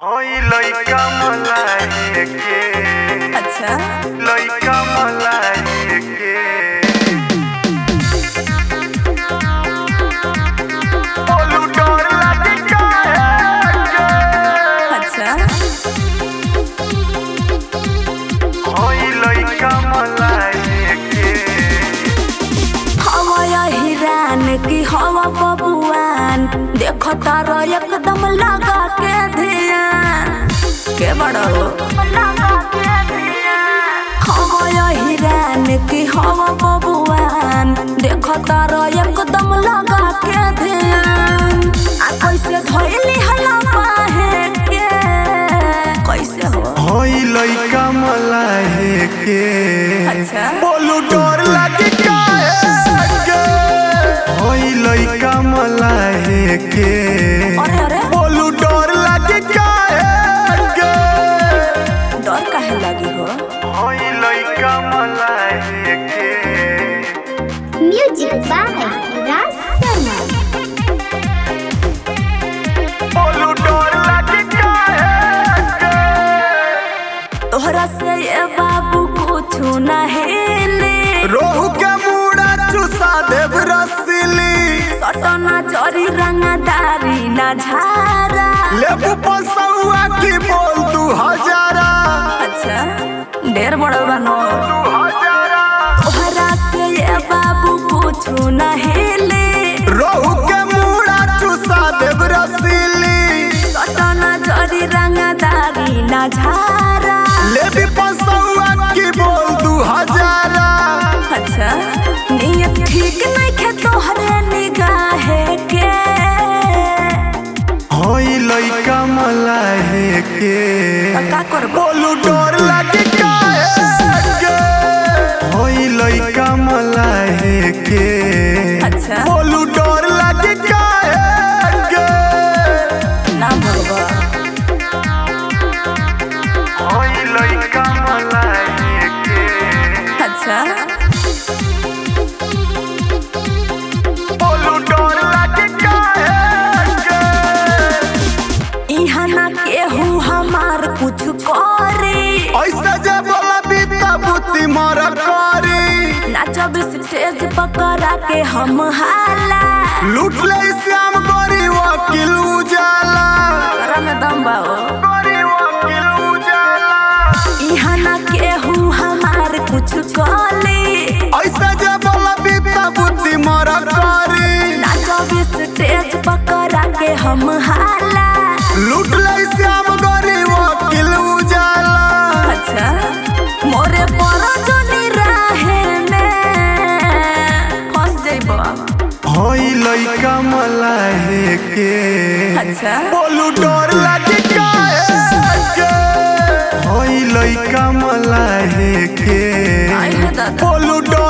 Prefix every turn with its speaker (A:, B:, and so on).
A: होई लइका मलाए के
B: अच्छा
A: लइका मलाए के बोलू डर लागे काहे के
B: अच्छा
A: होई लइका मलाए के
B: हवा हिरान की हवा बबुआन देखो तारो एकदम लगा के ध्यान के बड़ो हवा हिरान की हवा बबुआन देखो तारो एकदम लगा के ध्यान आ कैसे धोइली हला पाहे के कैसे हो
A: होई लइका मलाए के
B: अच्छा
A: बोलू डर लागे काहे के होई लइका मलाए के
B: अरे अरे
A: बोलू डर लागे काहे के
B: डर काहे लगी हो
A: होई लइका मलाए के
C: Music by Ras Sharma.
A: बोलू डर लागे काहे के
B: तोहरा से ये बाबू कुछ न हेले
A: रोहू के मुड़ा चुसा देव रसीली
B: सटना चोरी रंगदारी न झारा
A: लेबू पसौआ की बोल दू हजारा
B: अच्छा ढेर बड़ बनो
A: दू हजारा
B: तोहरा से ये बाबू कुछ न हेले
A: रोहू के मुड़ा चुसा देव रसीली
B: सटना चोरी रंगदारी न झारा
A: लेबी पसौआ की बोल दू हजारा
B: अच्छा नियत ठीक नहीं खे तोहरे निगाहे के
A: होई लइका मलाहे के
B: त का करबो
A: बोलू डर लागे काहे के होई लइका मलाहे के
B: अच्छा
A: बोलू डर लागे काहे के
B: ना भगवा
A: होई लइका मलाहे के
B: अच्छा
A: बोलू डर लागे काहे के
B: इहाँ ना केहू हमार कुछ करे
A: ऐसा जे बोला बीता बुद्धि मर करी
B: नाचब स्टेज पकड़ा के हम हाला
A: लूट ले श्याम गोरी वकील उजाला
B: करा में दम बाओ
A: गोरी वकील उजाला
B: इहाँ ना केहू हमार कुछ करे
A: ऐसा जे बोला बीता बुद्धि मर करी
B: नाचब स्टेज पकड़ा के हम हाला
A: लूट ले श्याम गोरी वकील उजाला
B: अच्छा मोरे पर जोनी राहे में फंस जइबो
A: होई लइका मलाहे के
B: अच्छा
A: बोलू डर लागे काहे के होई लइका मलाहे के
B: आई हो दादा
A: बोलू डर